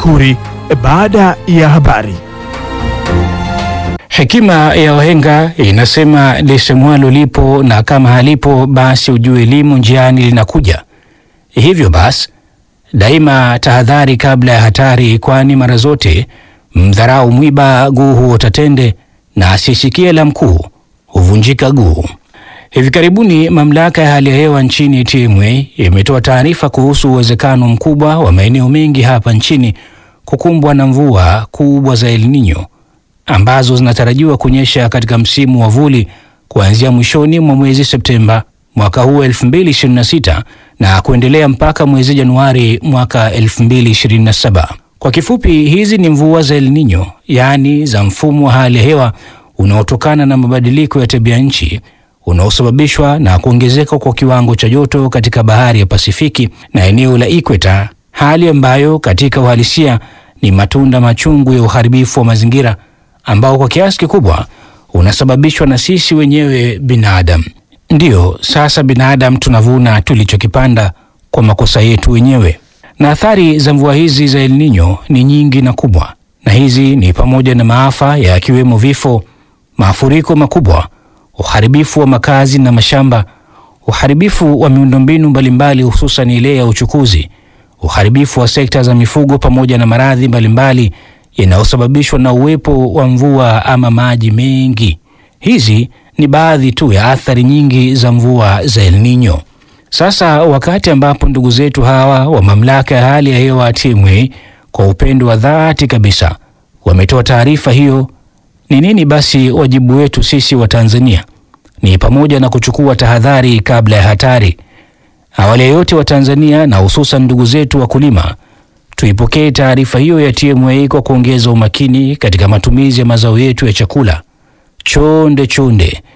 Makuri baada ya habari. Hekima ya wahenga inasema lisemwalo lipo na kama halipo basi ujue limo njiani linakuja. Hivyo basi daima tahadhari kabla ya hatari, kwani mara zote mdharau mwiba guu huota tende na asisikie la mkuu huvunjika guu. Hivi karibuni mamlaka ya hali ya hewa nchini TMA imetoa taarifa kuhusu uwezekano mkubwa wa maeneo mengi hapa nchini kukumbwa na mvua kubwa za El Nino ambazo zinatarajiwa kunyesha katika msimu wa vuli kuanzia mwishoni mwa mwezi Septemba mwaka huu 2026 na kuendelea mpaka mwezi Januari mwaka 2027. Kwa kifupi, hizi ni mvua za El Nino, yaani za mfumo wa hali ya hewa unaotokana na mabadiliko ya tabia nchi unaosababishwa na kuongezeka kwa kiwango cha joto katika bahari ya Pasifiki na eneo la Ikweta, hali ambayo katika uhalisia ni matunda machungu ya uharibifu wa mazingira ambao kwa kiasi kikubwa unasababishwa na sisi wenyewe binadamu. Ndiyo, sasa binadamu tunavuna tulichokipanda kwa makosa yetu wenyewe. Na athari za mvua hizi za El Nino ni nyingi na kubwa, na hizi ni pamoja na maafa yakiwemo vifo, mafuriko makubwa, uharibifu wa makazi na mashamba, uharibifu wa miundombinu mbalimbali, hususan ile ya uchukuzi, uharibifu wa sekta za mifugo, pamoja na maradhi mbalimbali yanayosababishwa na uwepo wa mvua ama maji mengi. Hizi ni baadhi tu ya athari nyingi za mvua za El Nino. Sasa wakati ambapo ndugu zetu hawa wa mamlaka ya hali ya hewa TMA kwa upendo wa dhati kabisa wametoa taarifa hiyo, ni nini basi wajibu wetu sisi wa Tanzania? Ni pamoja na kuchukua tahadhari kabla ya hatari. Awali ya yote, wa Tanzania na hususan ndugu zetu wakulima tuipokee taarifa hiyo ya TMA kwa kuongeza umakini katika matumizi ya mazao yetu ya chakula. Chonde chonde,